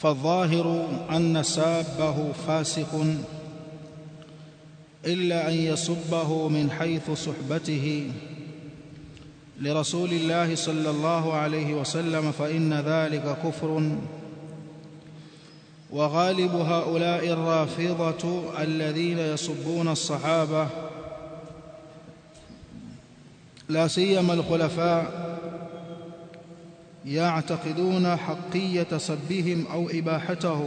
فالظاهر أن سابه فاسق إلا أن يسبه من حيث صحبته لرسول الله صلى الله عليه وسلم فإن ذلك كفر وغالب هؤلاء الرافضة الذين يسبون الصحابة لا سيما الخلفاء يعتقدون حقية سبهم أو إباحته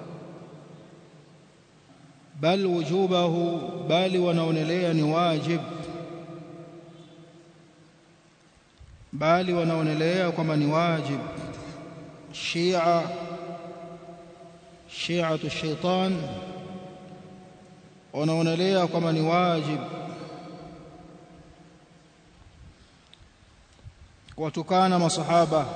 بل وجوبه بل ونونليا واجب bali wanaonelea kwamba ni wajib shia shiatu shaitan wanaonelea kwamba ni wajib kuwatukana masahaba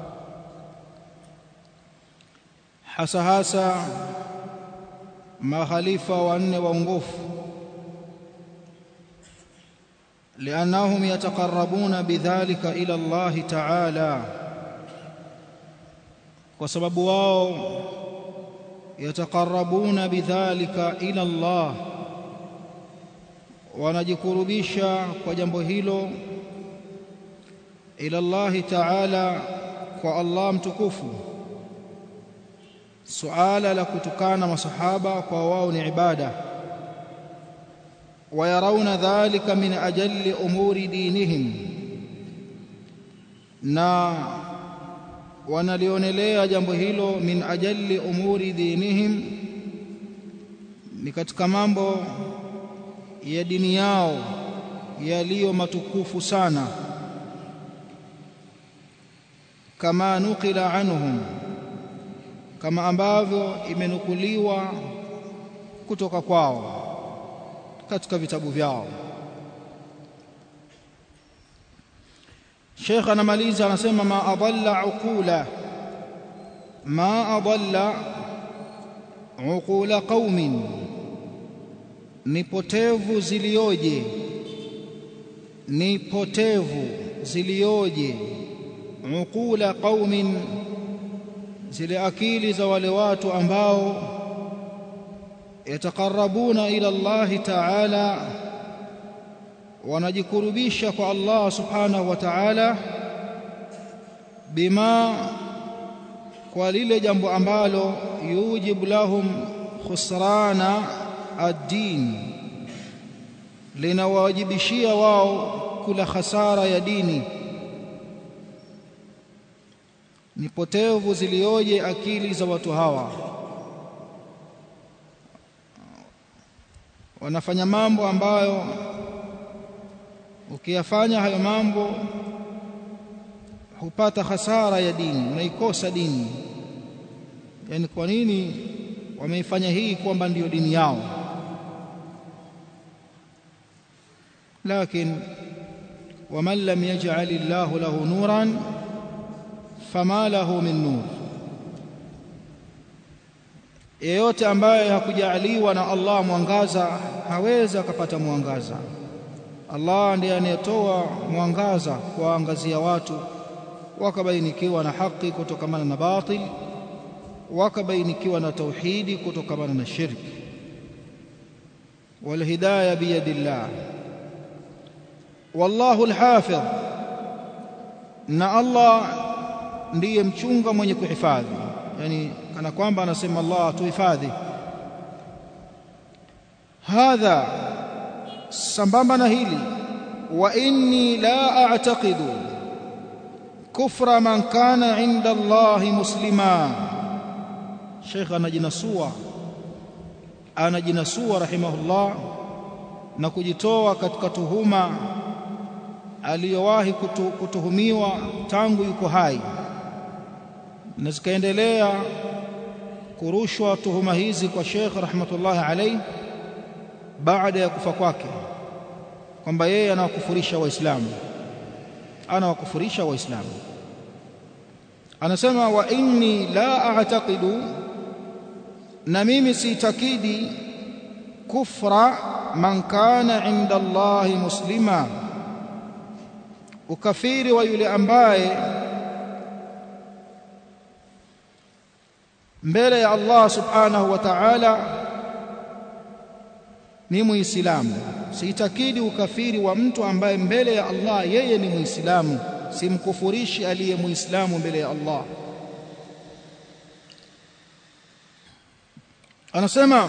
hasa hasa makhalifa wanne waongofu لأنهم يتقربون بذلك إلى الله تعالى وسبب واو يتقربون بذلك إلى الله wanajikurubisha kwa jambo hilo ila Allah Ta'ala kwa Allah mtukufu suala la kutukana masahaba kwa wao ni ibada ويرون ذلك من أجل أمور دينهم na wanalionelea jambo hilo min ajali umuri dinihim ni katika mambo ya dini yao yaliyo matukufu sana kama nukila anhum kama ambavyo imenukuliwa kutoka kwao katika vitabu vyao Sheikh anamaliza anasema ma adalla uqula ma adalla uqula qaumin ni potevu zilioje ni potevu zilioje uqula qaumin zile akili za wale watu ambao yataqarrabuna ila Allah ta'ala wanajikurubisha kwa Allah subhanahu wa ta'ala bima kwa lile jambo ambalo yujibu lahum khusrana ad-din linawajibishia wao kula khasara ya dini ni potevu zilioje akili za watu hawa wanafanya mambo ambayo ukiyafanya hayo mambo hupata hasara ya dini unaikosa dini yani kwa nini wameifanya hii kwamba ndiyo dini yao lakini ومن لم يجعل الله له نورا فما له من نور yeyote ambaye hakujaliwa na Allah mwangaza hawezi akapata mwangaza Allah ndiye anayetoa mwangaza kuwaangazia watu wakabainikiwa na haki kutokamana na batil wakabainikiwa na tauhidi kutokamana na shirki walhidayah biyadillah wallahu alhafidh na Allah ndiye mchunga mwenye kuhifadhi yani kana kwamba anasema Allah tuhifadhi hadha sambamba na hili wa inni la a'taqidu kufra man kana inda Allah muslima Sheikh anajinasua anajinasua rahimahullah na kujitoa katika tuhuma aliyowahi kutu, kutuhumiwa tangu yuko hai na zikaendelea kurushwa tuhuma hizi kwa Sheikh rahmatullahi alayhi baada ya kufa kwake kwamba yeye anawakufurisha waislamu anawakufurisha waislamu anasema wa inni la a'taqidu na mimi siitakidi kufra man kana inda Allah muslima ukafiri wa yule ambaye mbele ya Allah subhanahu wa ta'ala ni muislamu siitakidi ukafiri wa mtu ambaye mbele ya Allah yeye ni muislamu simkufurishi aliye muislamu mbele ya Allah anasema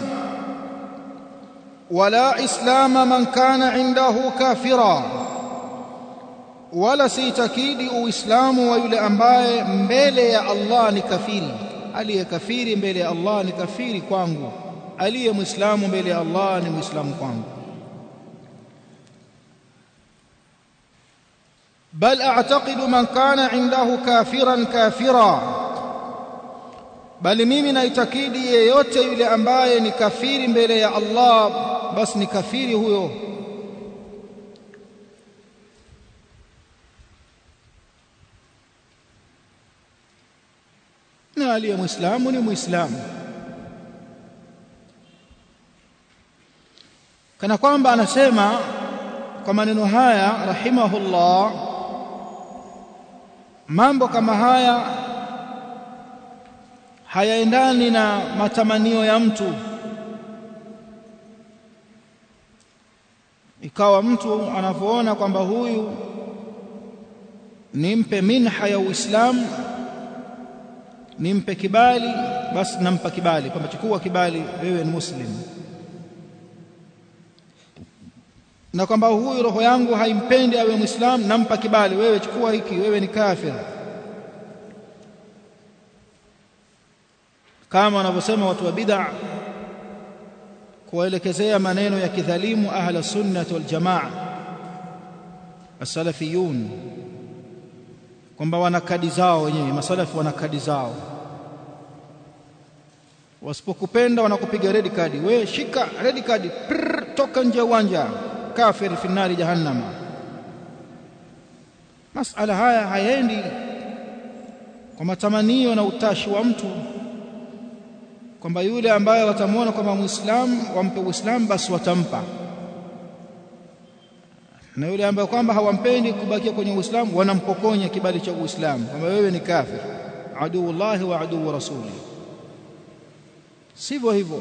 wala islama man kana indahu kafira wala siitakidi uislamu wa yule ambaye mbele ya Allah ni kafiri aliye kafiri mbele ya Allah ni kafiri kwangu aliye muislamu mbele ya Allah ni muislamu kwangu بل اعتقد من كان عنده كافرا كافرا bali mimi naitakidi yeyote yule ambaye ni kafiri mbele ya Allah basi ni kafiri huyo na aliye muislamu ni muislamu kana kwamba anasema kwa maneno haya rahimahullah mambo kama haya hayaendani na matamanio ya mtu ikawa mtu anavyoona kwamba huyu nimpe minha ya Uislamu nimpe kibali basi nampa kibali kwamba chukua kibali wewe ni muslim na kwamba huyu roho yangu haimpendi awe muislamu nampa kibali wewe chukua hiki wewe ni kafir kama wanavyosema watu wa bid'a kuwaelekezea maneno ya kidhalimu ahla sunnah wal jamaa as-salafiyun kwamba wana kadi zao wenyewe masalafi wana kadi zao wasipokupenda wanakupiga red card we shika red card prr, toka nje ya uwanja kafir fi nari jahannam masala haya hayaendi kwa matamanio na utashi wa mtu kwamba yule ambaye watamwona kwamba muislamu wampe uislamu basi watampa na yule ambaye kwamba hawampendi kubakia kwenye uislamu wanampokonya kibali cha uislamu kwamba wewe ni kafir aduullahi wa aduu rasuli sivyo hivyo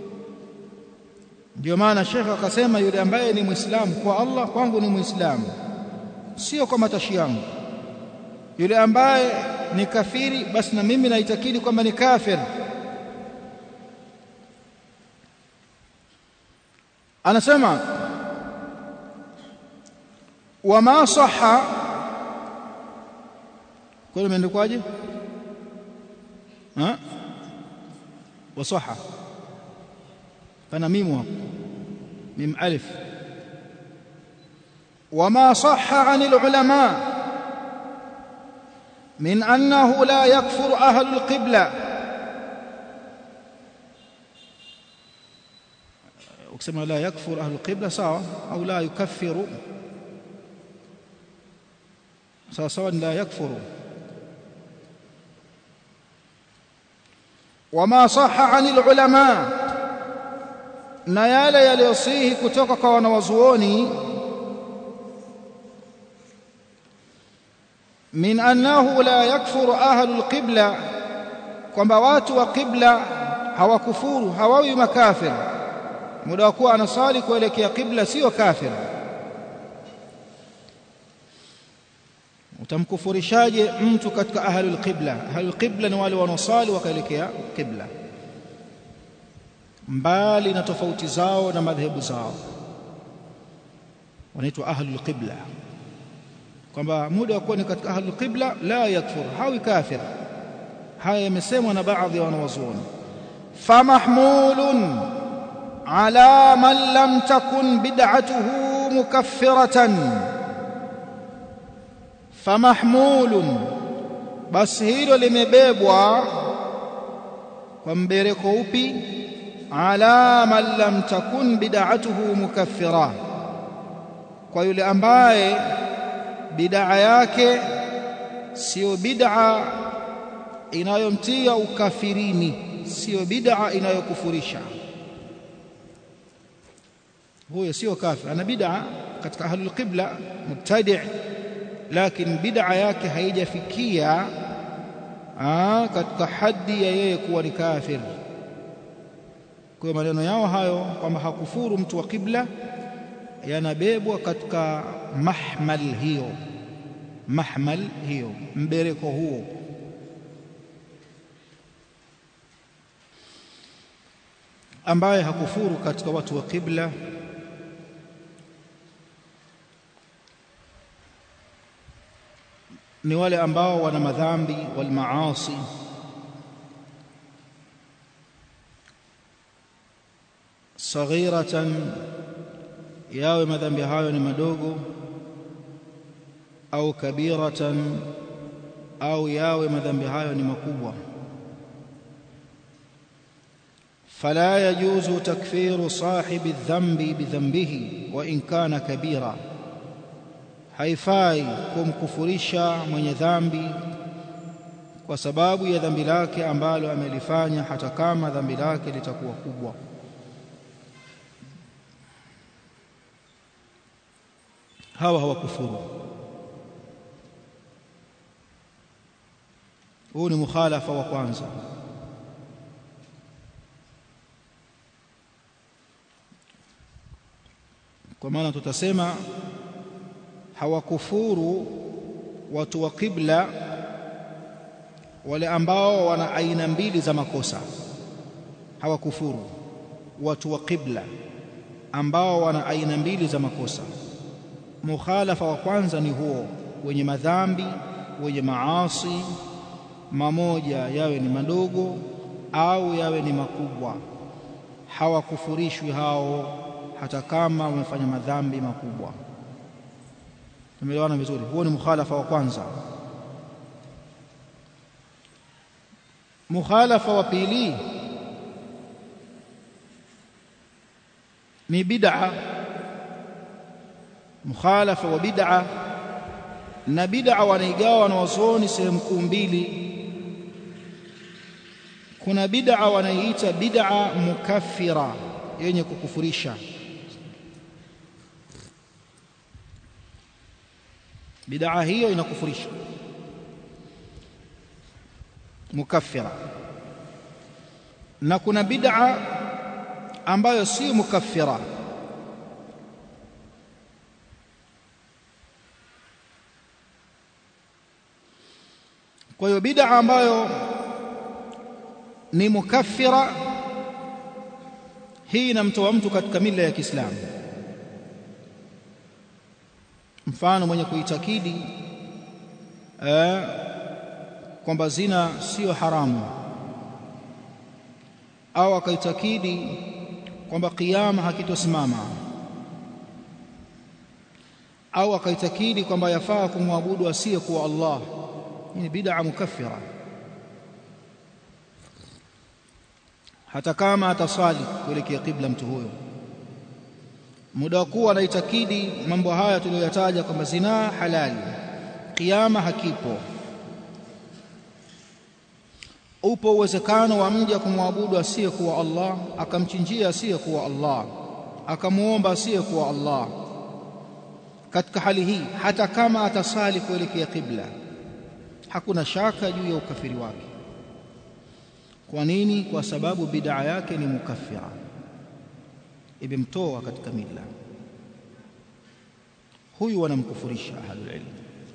ndio maana shekhe akasema yule ambaye ni muislamu kwa Allah kwangu ni muislamu sio kwa matashi yangu yule ambaye ni kafiri basi na mimi naitakidi kwamba ni kafir anasema wama sahha kwa imeandikwaje ha wasaha pana mimu hapo mim alif وما صح عن العلماء من أنه لا يكفر أهل القبلة ukisema la yakfur ahlu qibla sawa au la yukaffiru sawa sawa la yakfuru wama sahha anil ulama na yale yaliyosihi kutoka kwa wanawazuoni min annahu la yakfuru ahlu alqibla kwamba watu wa qibla hawakufuru hawawi makafir muda wa kuwa anasali kuelekea qibla sio kafir utamkufurishaje mtu katika ahlul qibla ahlul qibla ni wale wanaosali wakaelekea qibla mbali na tofauti zao na madhehebu zao wanaitwa ahlul qibla kwamba muda wa kuwa ni katika ahlul qibla la yakfur hawi kafir haya yamesemwa na baadhi ya wanawazuoni famahmulun على من لم تكن بدعته مكفرة فمحمول بس hilo limebebwa kwa mbereko upi ala man lam takun bid'atuhu mukaffira kwa yule ambaye bid'a yake sio bid'a inayomtia ukafirini sio bid'a inayokufurisha huyo sio kafir ana bid'a katika ahlul qibla mubtadi' lakini bid'a yake haijafikia Aa, katika haddi ya yeye kuwa ni kafir. Kwa maneno yao hayo kwamba hakufuru mtu wa kibla yanabebwa katika mahmal hiyo, mahmal hiyo, mbereko huo. Ambaye hakufuru katika watu wa kibla ni wale ambao wana madhambi wal maasi saghiratan, yawe madhambi hayo ni madogo, au kabiratan, au yawe madhambi hayo ni makubwa. Fala yajuzu takfiru sahibi dhambi bidhambihi wa in kana kabira haifai kumkufurisha mwenye dhambi kwa sababu ya dhambi lake ambalo amelifanya, hata kama dhambi lake litakuwa kubwa. Hawa hawakufuru. Huu ni mukhalafa wa kwanza. Kwa maana tutasema hawakufuru watu wa kibla wale ambao wana aina mbili za makosa. Hawakufuru watu wa kibla ambao wana aina mbili za makosa. Mukhalafa wa kwanza ni huo, wenye madhambi, wenye maasi, mamoja yawe ni madogo au yawe ni makubwa. Hawakufurishwi hao, hata kama wamefanya madhambi makubwa. Tumeelewana vizuri? Huo ni mukhalafa wa kwanza. Mukhalafa wa pili ni bid'a, mukhalafa wa bid'a. Na bid'a wanaigawa wanawazuoni sehemu kuu mbili. Kuna bid'a wanaiita bid'a mukaffira, yenye kukufurisha Bid'a hiyo inakufurisha, mukaffira. Na kuna bid'a ambayo si mukaffira, kwa hiyo bid'a ambayo ni mukaffira, hii inamtoa mtu katika mila ya Kiislamu. Mfano, mwenye kuitakidi eh, kwamba zina siyo haramu au akaitakidi kwamba kiyama hakitosimama au akaitakidi kwamba yafaa kumwabudu asiyekuwa Allah, hii ni bid'a mukaffira, hata kama ataswali kuelekea kibla mtu huyo muda wa kuwa anaitakidi mambo haya tuliyoyataja kwamba zinaa halali, kiyama hakipo, upo uwezekano wa mja kumwabudu asiyekuwa Allah, akamchinjia asiyekuwa Allah, akamwomba asiyekuwa Allah. Katika hali hii, hata kama atasali kuelekea kibla, hakuna shaka juu ya ukafiri wake. Kwa nini? Kwa sababu bid'a yake ni mukaffira imemtoa katika mila. Huyu wanamkufurisha ahlul ilm.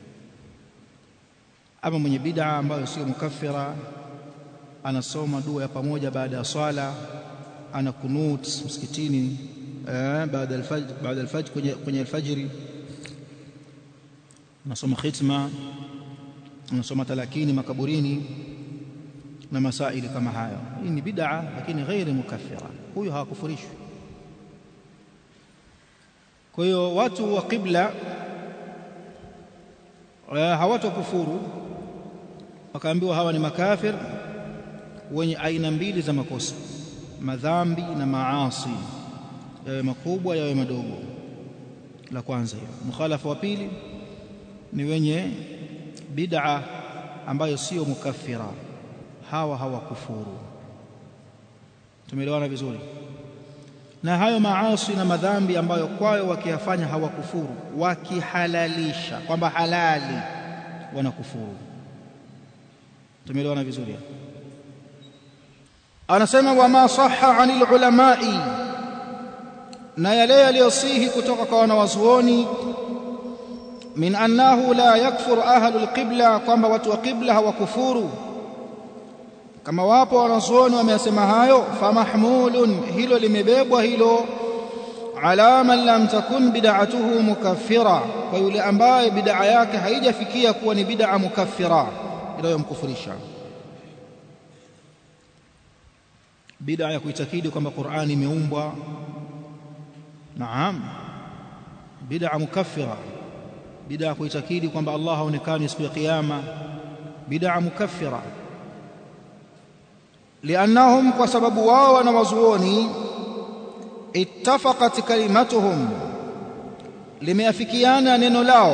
Ama mwenye bid'a ambayo sio mukaffira, anasoma dua ya pamoja baada ya swala, ana kunut msikitini eh, baada alfajr, baada alfajr kwenye, kwenye alfajiri, anasoma khitma, anasoma talakini makaburini na masaili kama hayo. Hii ni bid'a, lakini ghairi mukaffira. Huyu hawakufurishwi. Kwa hiyo watu wa qibla hawatokufuru wakaambiwa hawa ni makafir wenye aina mbili za makosa, madhambi na maasi, yawe makubwa yawe madogo. La kwanza hiyo. Mukhalafa wa pili ni wenye bid'a ambayo sio mukaffira, hawa hawakufuru. Tumeelewana vizuri? na hayo maasi na madhambi ambayo kwayo wakiyafanya hawakufuru, wakihalalisha kwamba halali wanakufuru. tumeelewana vizuri anasema wama sahha anil ulamai na yale yaliyosihi kutoka kwa wanawazuoni min annahu la yakfuru ahlu alqibla kwamba watu wa qibla hawakufuru kama wapo wanazuoni wamesema hayo famahmulun hilo limebebwa hilo ala man lam takun bid'atuhu mukaffira kwa yule ambaye bid'a yake haijafikia kuwa ni bid'a mukaffira inayomkufurisha bid'a ya kuitakidi kwamba Qur'ani imeumbwa naam bid'a mukaffira bid'a ya kuitakidi kwamba Allah haonekani siku ya kiyama bid'a mukaffira liannahum kwa sababu wao wanawazuoni ittafaqat kalimatuhum limeafikiana neno lao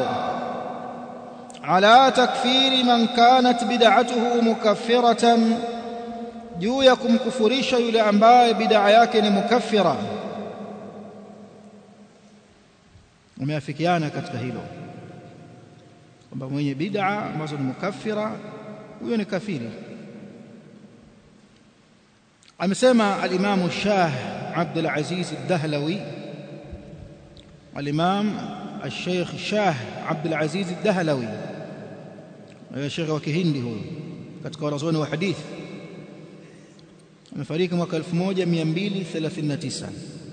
ala takfiri man kanat bid'atuhu mukaffiratan juu ya kumkufurisha yule ambaye bid'a yake ni mukaffira wameafikiana katika hilo kwamba mwenye bid'a ambazo ni mukaffira huyo ni kafiri amesema al-Imam Shah Abdul Aziz Ad-Dahlawi al-Imam al-Sheikh Shah Abdul Aziz Ad-Dahlawi Sheikh wa Kihindi huyo katika wanazuoni wa hadithi amefariki mwaka 1239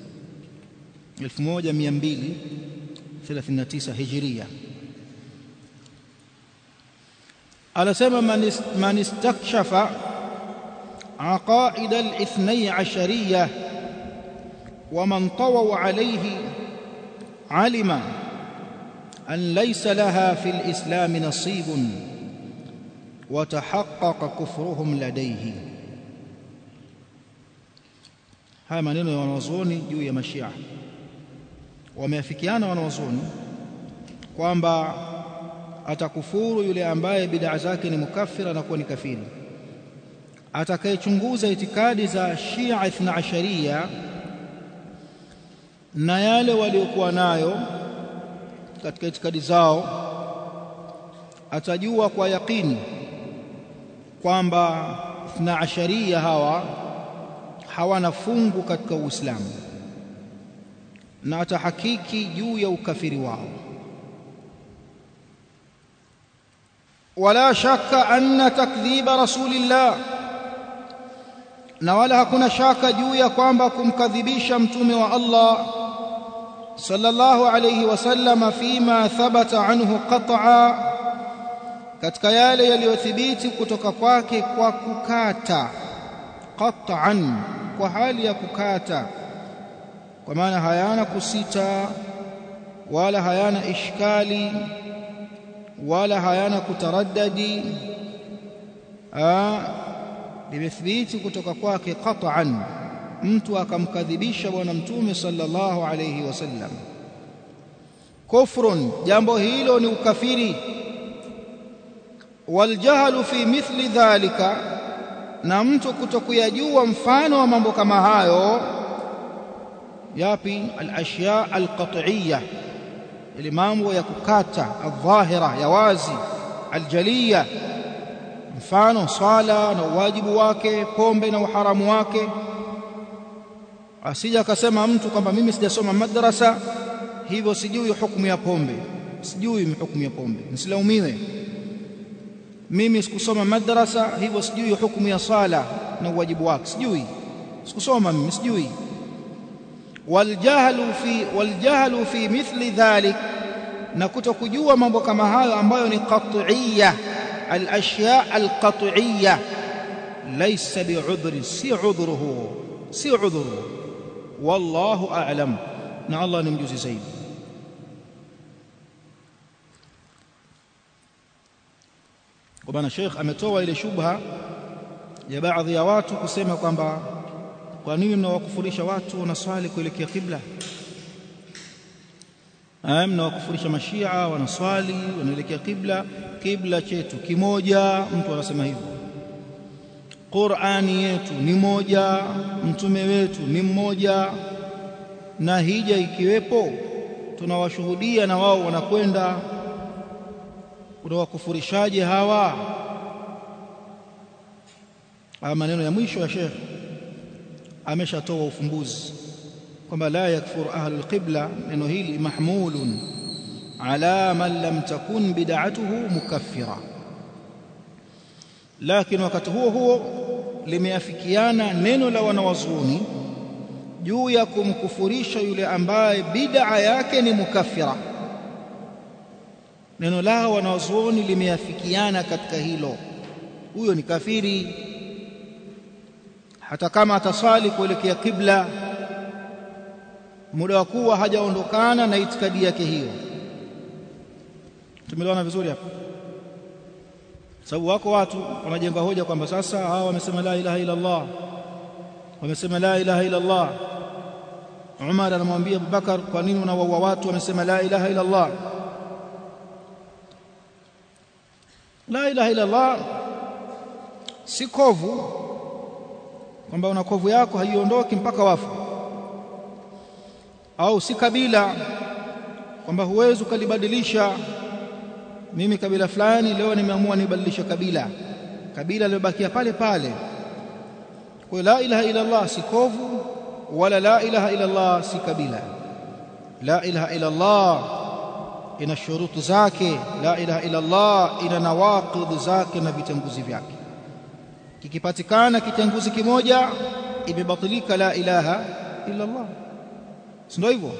1239 Hijria anasema man istakshafa عقائد الاثني عشرية ومن طووا عليه علم أن ليس لها في الإسلام نصيب وتحقق كفرهم لديه haya maneno ya wanawazuoni juu ya mashia wameafikiana wanawazuoni kwamba atakufuru yule ambaye bid'a zake ni mukaffira na kuwa ni kafiri atakayechunguza itikadi za Shia Ithna Asharia na yale waliokuwa nayo katika itikadi zao atajua kwa yakini kwamba Ithna Asharia hawa hawana fungu katika Uislamu na atahakiki juu ya ukafiri wao wala shaka anna takdhiba rasulillah na wala hakuna shaka juu ya kwamba kumkadhibisha mtume wa Allah sallallahu alayhi wasallam fima thabata anhu qat'a katika yale yaliyothibiti kutoka kwake kwa kukata qat'an kwa hali ya kukata kwa maana hayana kusita wala hayana ishkali wala hayana kutaraddadi limethibiti kutoka kwake qat'an mtu akamkadhibisha bwana mtume sallallahu alayhi wasallam kufrun jambo hilo ni ukafiri waljahlu fi mithli dhalika na mtu kutokuyajua mfano wa mambo kama hayo yapi alashya alqat'iyya ile mambo ya kukata adhahira ya wazi aljaliya mfano swala na uwajibu wake pombe na uharamu wake asija akasema mtu kwamba mimi sijasoma madrasa hivyo sijui hukumu ya pombe sijui hukumu ya pombe nisilaumiwe mimi sikusoma madrasa hivyo sijui hukumu ya sala na uwajibu wake sijui sikusoma mimi sijui waljahlu fi waljahlu fi mithli dhalik na kutokujua mambo kama hayo ambayo ni qat'iyya الاشياء القطعيه ليس بعذر سي عذره سي عذره والله اعلم na Allah ni mjuzi zaidi kwa bana Sheikh ametoa ile shubha ya baadhi ya watu kusema kwamba kwa nini mnawakufurisha watu wanaswali kuelekea kibla mnawakufurisha mashia wanaswali wanaelekea kibla kibla chetu kimoja mtu anasema hivyo Qur'ani yetu ni moja mtume wetu ni mmoja na hija ikiwepo tunawashuhudia na wao wanakwenda unawakufurishaje hawa haya maneno ya mwisho ya Sheikh ameshatoa ufumbuzi kwamba la yakfuru ahlul qibla neno hili mahmulun ala man lam takun bid'atuhu mukaffira lakini wakati huo huo limeafikiana neno la wanawazuoni juu ya kumkufurisha yule ambaye bid'a yake ni mukaffira neno lao wanawazuoni limeafikiana katika hilo huyo ni kafiri hata kama ataswali kuelekea kibla muda wa kuwa hajaondokana na itikadi yake hiyo tumeelewana vizuri hapa sababu wako watu wanajenga hoja kwamba sasa hawa wamesema la ilaha illa Allah wamesema la ilaha illa Allah Umar anamwambia Abubakar kwa nini unawaua watu wamesema la ilaha illa Allah la ilaha illa Allah si kovu kwamba una kovu yako haiondoki mpaka wafu au si kabila kwamba huwezi ukalibadilisha mimi kabila fulani leo nimeamua nibadilishe kabila kabila lilobakia pale pale kwa la ilaha illa Allah si kovu wala la ilaha illa Allah si kabila la ilaha illa Allah ina shurutu zake la ilaha illa Allah ina nawaqidh zake na vitenguzi vyake kikipatikana kitenguzi kimoja imebatilika la ilaha illa Allah si ndio hivyo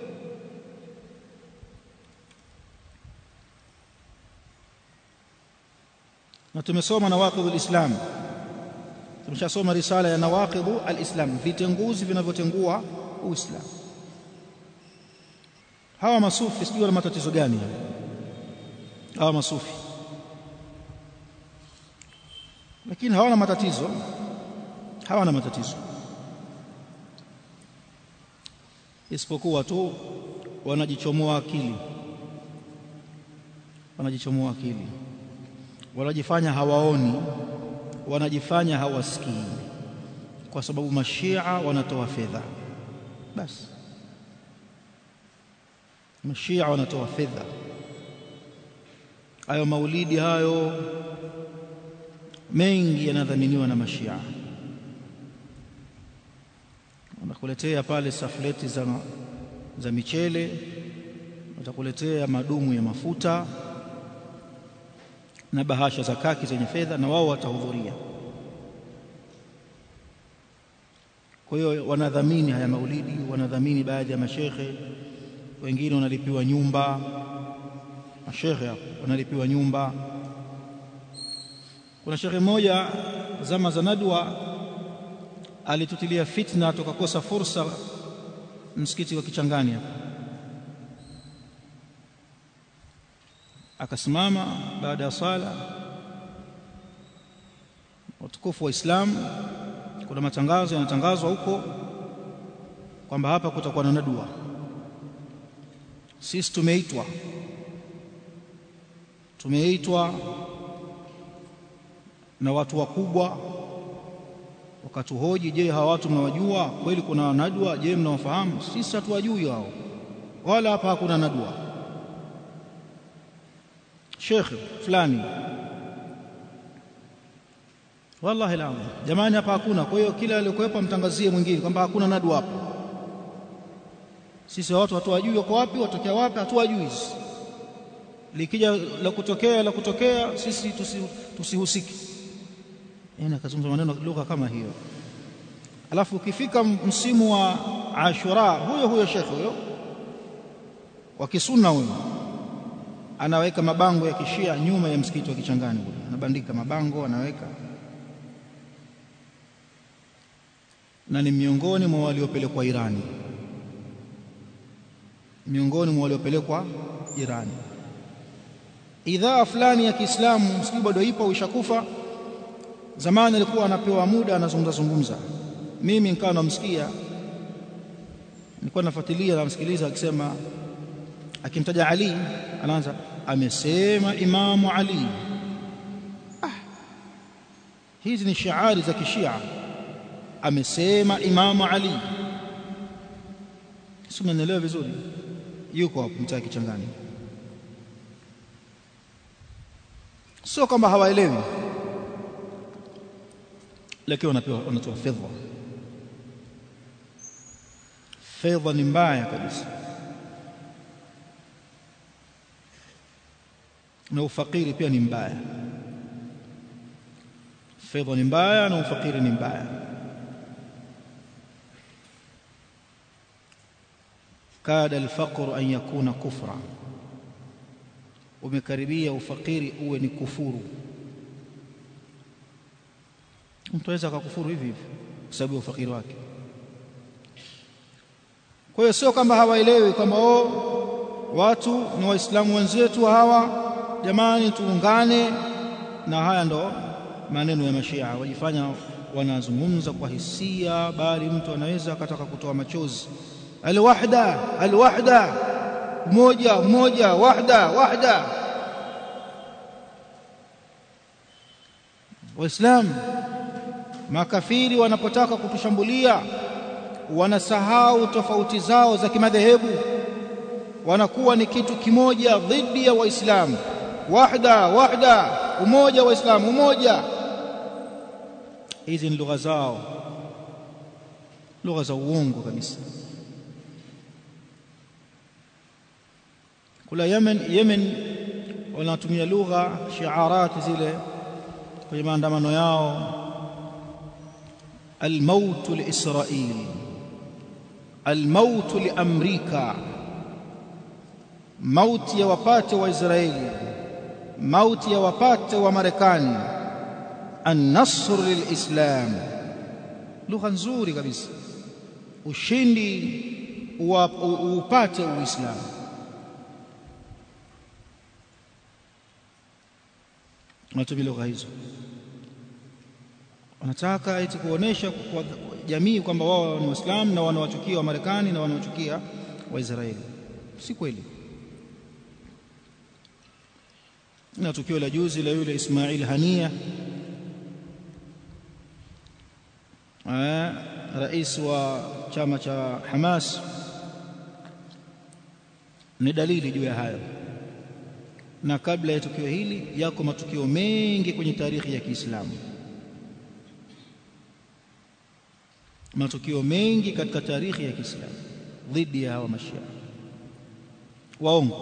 na tumesoma nawaqidh alislam tumeshasoma risala ya nawaqidh alislam vitenguzi vinavyotengua uislamu hawa masufi sijui wana matatizo gani hawa masufi lakini hawana matatizo hawana matatizo isipokuwa tu wanajichomoa akili wanajichomoa akili wanajifanya hawaoni wanajifanya hawasikii kwa sababu mashia wanatoa fedha basi mashia wanatoa fedha hayo maulidi hayo mengi yanadhaminiwa na mashia wanakuletea pale safleti za, za michele watakuletea madumu ya mafuta na bahasha za kaki zenye fedha na wao watahudhuria kwa hiyo wanadhamini haya maulidi wanadhamini baadhi ya mashekhe wengine wanalipiwa nyumba mashekhe hapo wanalipiwa nyumba kuna shekhe mmoja zama za nadwa alitutilia fitna tukakosa fursa msikiti wa Kichangani hapa akasimama baada ya sala watukufu wa Islam kuna matangazo yanatangazwa huko kwamba hapa kutakuwa na nadwa sisi tumeitwa tumeitwa na watu wakubwa wakatuhoji je hawa watu mnawajua kweli kuna nadwa je mnawafahamu sisi hatuwajui hao wala hapa hakuna nadwa shekhe fulani wallahi la jamani hapa hakuna kwa hiyo kila aliyokuwepo mtangazie mwingine kwamba hakuna nadwa hapa sisi watu hatuwajui wako wapi watokea wapi hatuwajui likija la kutokea la kutokea sisi tusihusiki tusi yani akazungumza maneno lugha kama hiyo alafu ukifika msimu wa Ashura huyo huyo shekhe huyo wa kisunna huyo anaweka mabango ya kishia nyuma ya msikiti wa Kichangani kule anabandika mabango anaweka na ni miongoni mwa waliopelekwa Irani miongoni mwa waliopelekwa Irani idhaa fulani ya Kiislamu msikiti bado ipo ishakufa zamani alikuwa anapewa muda anazungumza zungumza mimi nikawa namsikia nilikuwa nafuatilia namsikiliza akisema akimtaja Ali anaanza amesema Imamu Ali ah hizi ni shiari za kishia amesema Imamu Ali sio mnaelewa vizuri yuko hapo mtaa kichangani sio kwamba hawaelewi lakini wanapewa wanatoa fedha fedha ni mbaya kabisa na ufakiri pia ni mbaya fedha ni mbaya na ufakiri ni mbaya kada alfaqru an yakuna kufra umekaribia ufakiri uwe ni kufuru mtu aweza akakufuru hivi hivi kwa sababu ya ufakiri wake kwa hiyo sio kwamba hawaelewi kwamba oh watu ni waislamu wenzetu hawa jamani tuungane na haya ndo maneno ya mashia wajifanya wanazungumza kwa hisia bali mtu anaweza akataka kutoa machozi alwahda alwahda umoja umoja wahda wahda waislamu makafiri wanapotaka kutushambulia wanasahau tofauti zao za kimadhehebu wanakuwa ni kitu kimoja dhidi ya waislamu wahda wahda umoja waislamu umoja hizi ni lugha zao lugha za uongo kabisa kula Yemen Yemen wanatumia lugha shiarati zile kwenye maandamano yao الموت لإسرائيل الموت لأمريكا موت يوapate وإسرائيل موت يوapate ومريكان النصر للإسلام lugha nzuri kabisa ushindi upate uislamu wanatumia lugha hizo wanataka eti kuonesha kwa jamii kwamba wao ni waislamu na wanawachukia wa Marekani na wanawachukia Waisraeli. Si kweli. Na tukio la juzi la yule Ismail Hania rais wa chama cha Hamas ni dalili juu ya hayo. Na kabla ya tukio hili yako matukio mengi kwenye tarehe ya Kiislamu. matukio mengi katika tarehe ya Kiislamu dhidi ya hawa mashia waongo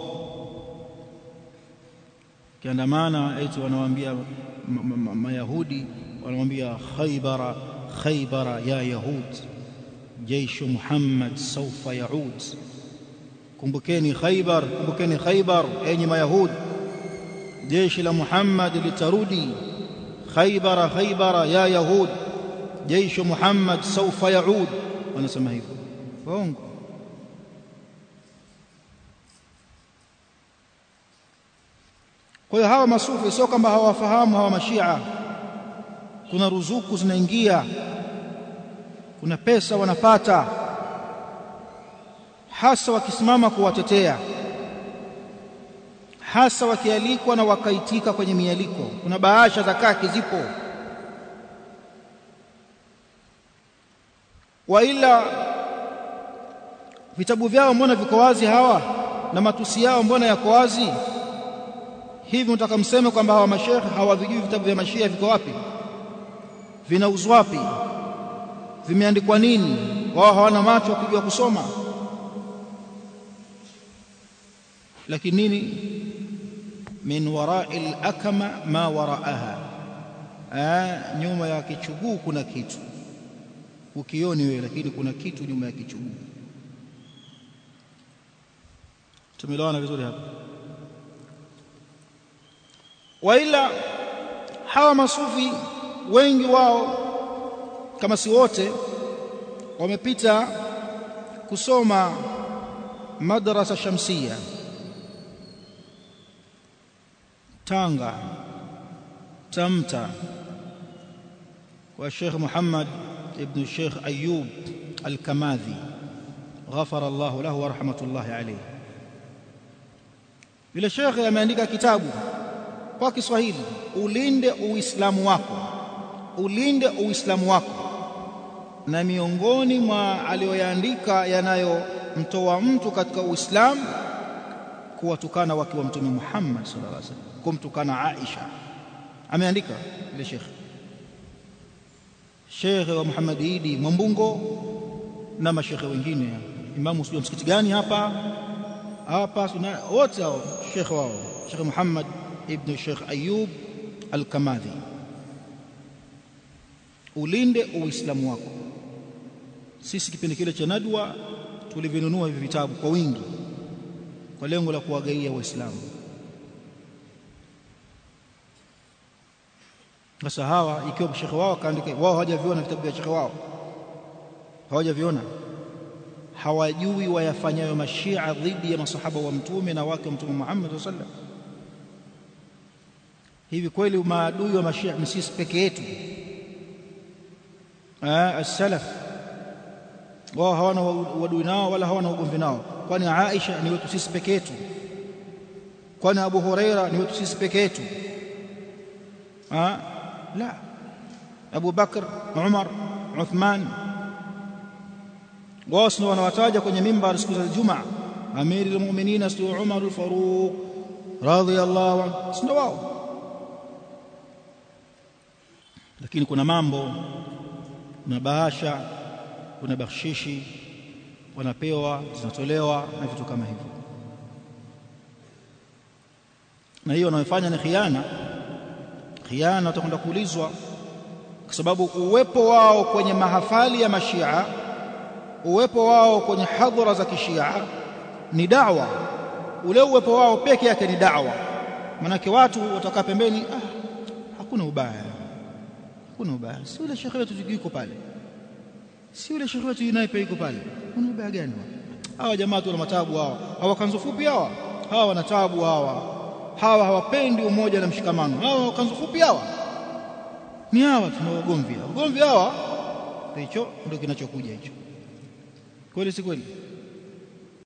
kiandamana eti wanawaambia mayahudi wanamwambia khaybara khaybara ya yahud jeishu muhammad saufa yaud kumbukeni khaybar kumbukeni khaybar enyi mayahud jeshi la muhammad litarudi khaybara khaybara ya yahud jeishu Muhammad saufa yaud wanasema hivyo waongo kwa hiyo hawa masufi sio kwamba hawafahamu hawa mashia kuna ruzuku zinaingia kuna pesa wanapata hasa wakisimama kuwatetea hasa wakialikwa na wakaitika kwenye mialiko kuna bahasha za kaki zipo waila vitabu vyao mbona viko wazi hawa na matusi yao mbona yako wazi hivi mtaka mseme kwamba hawa mashekhe hawavijui vitabu vya mashia viko wapi vinauzwa wapi vimeandikwa nini wao hawana macho ya kujua kusoma lakini nini min wara'i al-akma ma wara'aha nyuma ya kichuguu kuna kitu ukioni wewe lakini kuna kitu nyuma ya kichuguu tumeelewana vizuri hapa waila hawa masufi wengi wao kama si wote wamepita kusoma madrasa shamsia Tanga Tamta kwa Sheikh Muhammad ibn Sheikh Ayub Al-Kamadhi ghafara Allah lahu wa rahmatullahi alayhi yule Sheikh ameandika kitabu kwa Kiswahili ulinde uislamu wako ulinde uislamu wako na miongoni mwa aliyoyaandika yanayomtoa mtu katika uislamu kuwatukana wake wa mtume Muhammad sallallahu alaihi wasallam kumtukana Aisha ameandika ile Sheikh shekhe wa Muhammad Idi Mwambungo na mashekhe wengine imamu sio msikiti gani hapa hapa wote hao shekhe wao Sheikh Muhammad ibn Sheikh Ayub Al-Kamadhi ulinde uislamu wako sisi kipindi kile cha nadwa tulivinunua hivi vitabu kwa wingi kwa lengo la kuwagaia waislamu sasa hawa ikiwa shekhe wao kaandika wao hawajaviona vitabu vya shekhe wao hawajaviona hawajui wayafanyayo mashia dhidi ya masahaba wa mtume na wake wa mtume Muhammad sallallahu alaihi wasallam hivi kweli maadui wa mashia ni sisi peke yetu ah as-salaf wao hawana uadui nao wala hawana ugomvi nao kwani Aisha ni wetu sisi peke yetu kwani Abu Huraira ni wetu sisi peke yetu ah la Abu Bakr Umar Uthman wao sio wanawataja kwenye mimbar siku za Ijumaa amiri almu'minin sio Umar al-Faruq radhiyallahu anhu sio wao lakini kuna mambo kuna bahasha kuna bakshishi wanapewa zinatolewa na vitu kama hivyo na hiyo wanayofanya ni khiana khiana watakwenda kuulizwa kwa sababu uwepo wao kwenye mahafali ya mashia uwepo wao kwenye hadhara za kishia ni dawa ule uwepo wao peke yake ni dawa manake watu watakaa pembeni ah, hakuna ubaya hakuna ubaya si yule shekhe wetu yuko pale si yule shekhe wetu yunaye yuko pale kuna ubaya gani hawa jamaa tu wana matabu hawa hawa kanzu fupi hawa hawa wana tabu hawa hawa hawapendi umoja na mshikamano hawa kanzu fupi hawa ni hawa tuna ugomvi ugomvi hawa hicho ndio kinachokuja hicho kweli si kweli